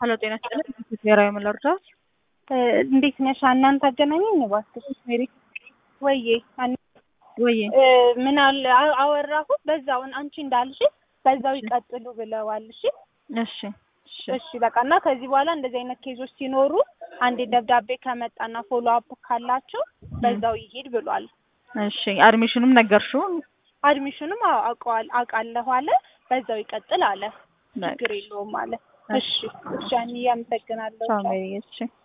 ሄሎ ጤና ይስጥልኝ ብሔራዊ መለርዳት እንዴት ነሽ? እናንተ አገናኘኝ እባክሽ ሜሪ። ወዬ ወይ ምን አለ አወራሁት በዛውን አንቺ እንዳልሽ በዛው ይቀጥሉ ብለዋል። እሺ እሺ እሺ እሺ በቃ እና ከዚህ በኋላ እንደዚህ አይነት ኬዞች ሲኖሩ አንዴ ደብዳቤ ከመጣና ፎሎ አፕ ካላቸው በዛው ይሄድ ብሏል። እሺ አድሚሽኑም ነገርሽው? አድሚሽኑም አዎ አውቀዋል አውቃለሁ አለ። በዛው ይቀጥል አለ። ችግር የለውም አለ። እሺ እሺ፣ እኔ አመሰግናለሁ። ቻው ሜሪ። እሺ